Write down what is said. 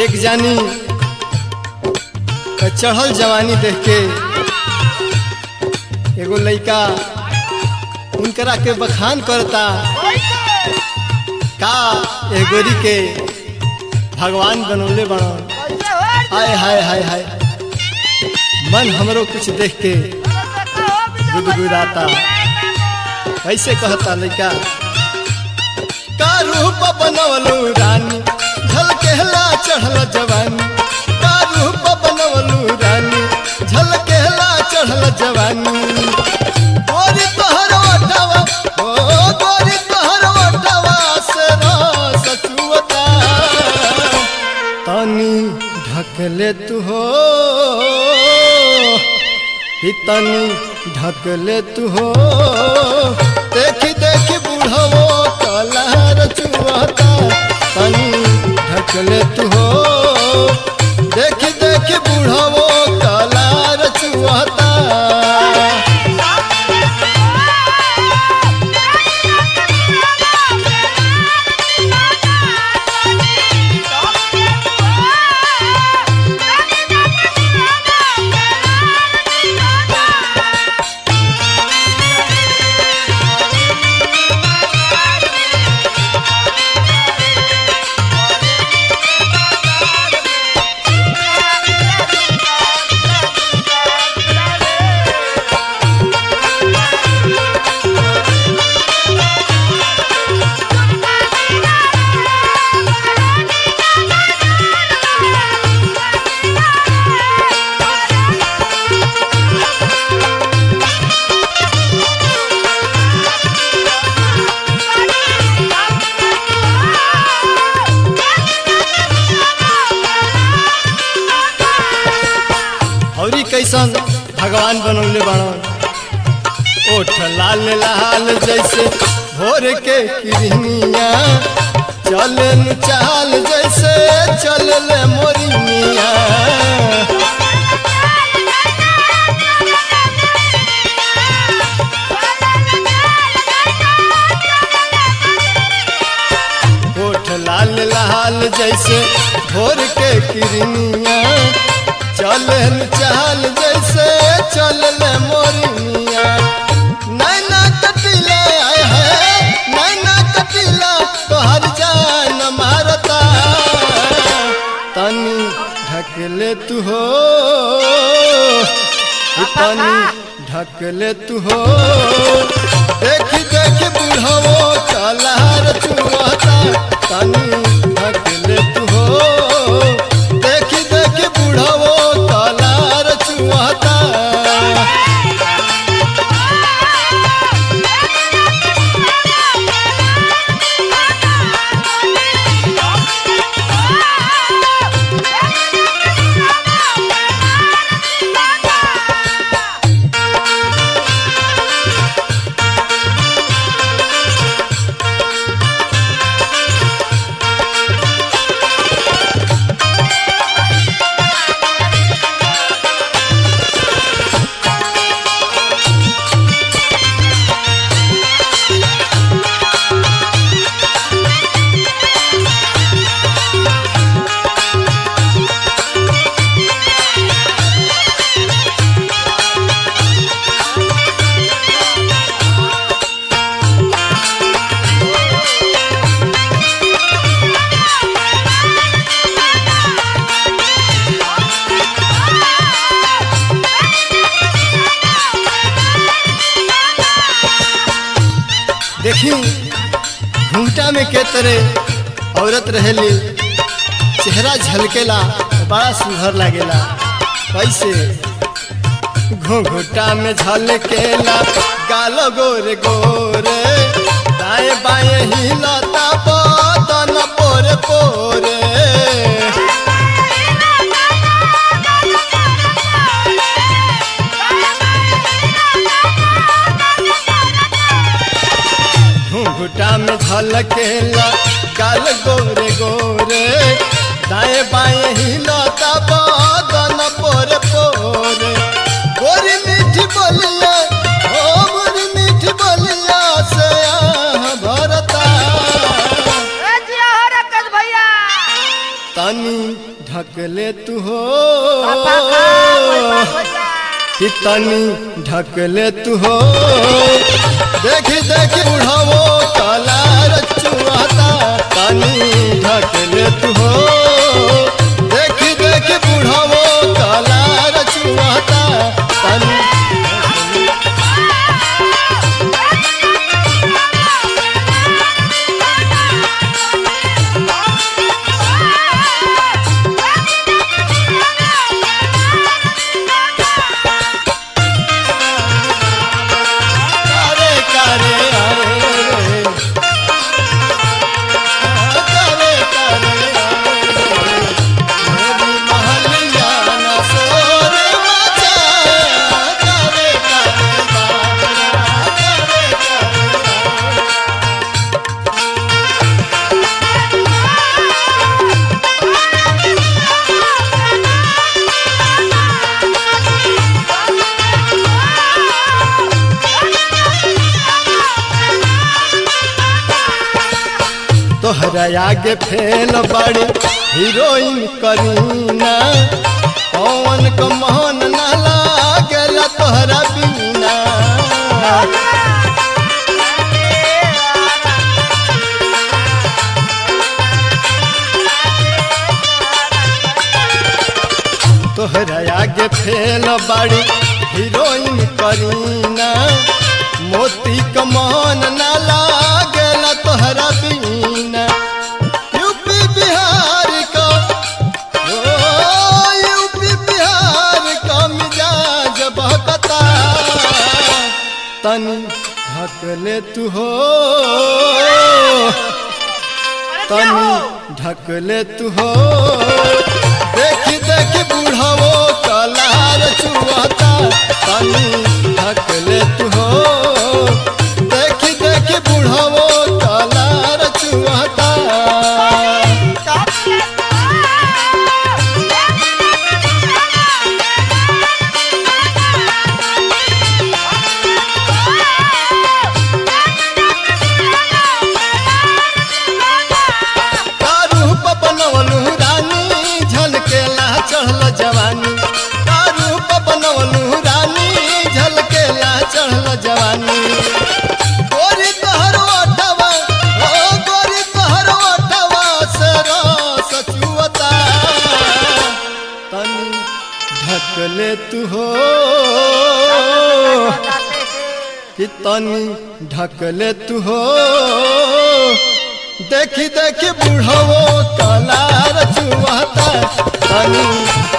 एक जानी का चढ़ल जवानी देख के एगो लइका उनकरा के बखान करता का ए गोरी के भगवान बनौले बनौन हाय हाय हाय हाय मन हमरो कुछ देख के गुदगुदाता कैसे कहता लइका का रूप बनवलू रानी झलकेला चढ़ल जवानी का रूप बनवलू रानी झलकेला चढ़ल जवानी गोरी तोहर ओठवा ओ गोरी तोहर ओठवा से रस चुवता तनी ढकले तू हो ही तनी ढकले तू हो देखी देखी बुढ़वो कलहर चुहता तनी ढकले तू हो देखी देखी बुढ़वो कलहर चुहता औरी कैसन भगवान बनौले बाणन ओठ लाल लाल जैसे भोर के किरनिया चले चाल जैसे चलले मोरिनिया ओठ लाल लाल जैसे भोर के किरनिया चलन चाल जैसे चलल मोरनिया नैना कटिला आय है नैना कटिला तोहर जान मारता तनी ढकले तू हो तनी ढकले तू हो देखी देखी बुढ़वो कलहर चुहता तनी ढकले तू हो देखी देखी बुढ़वो कलहर चुहता देखी घूमटा में के तरह औरत रहेली चेहरा झलकेला बड़ा सुघर लागेला कैसे घूंघटा में झलकेला गाल गोरे गोरे दाएं बाएं हिलता बदन पोरे पोरे घूंघटा में झलकेला गाल गोरे गोरे दाएं बाएं हिलता बदन पोरे पोरे गोरी मीठी बोलिया ओ गोरी मीठी बोलिया से आह भरता ए जिया हो रकत भैया तनी ढक ले तू हो पापा का कोई बात हो जा कि तनी ढक ले तू हो देखी देखी बुढ़ावो काला रचुआता तनी ढक ले तू हो देखी देखी बुढ़ावो काला रचुआता तनी कारे कारे आए रे कारे कारे आए रे मेरी महलिया न सोर मचाया कारे कारे बाबरा कारे कारे तोहरा आगे फेल बड़ी हीरोइन करीना पवन क मोहन न लागेला तोहरा बिना तोहरा आगे फेल बड़ी हीरोइन करीना मोती क मोहन न लागेला तोहरा बिना यूपी बिहार का ओ यूपी बिहार का मिजाज बहकता तनी ढक ले तू हो तनी ढक ले तू हो देखी देखी बुढ़ावो कलार चुआता तनी ढक ले तू हो देखी देखी बुढ़ावो कलार चुआता कारूप बनवलू रानी झलकेला चढ़ल जवानी कारूप बनवलू रानी झलकेला चढ़ल जवानी गोरी तोहर ओठवा ओ गोरी तोहर ओठवा से रस चुअता तनी ढक ले तू हो कि तनी ढक ले तू हो देखी देखी बुढ़वो कला रचुआता तनी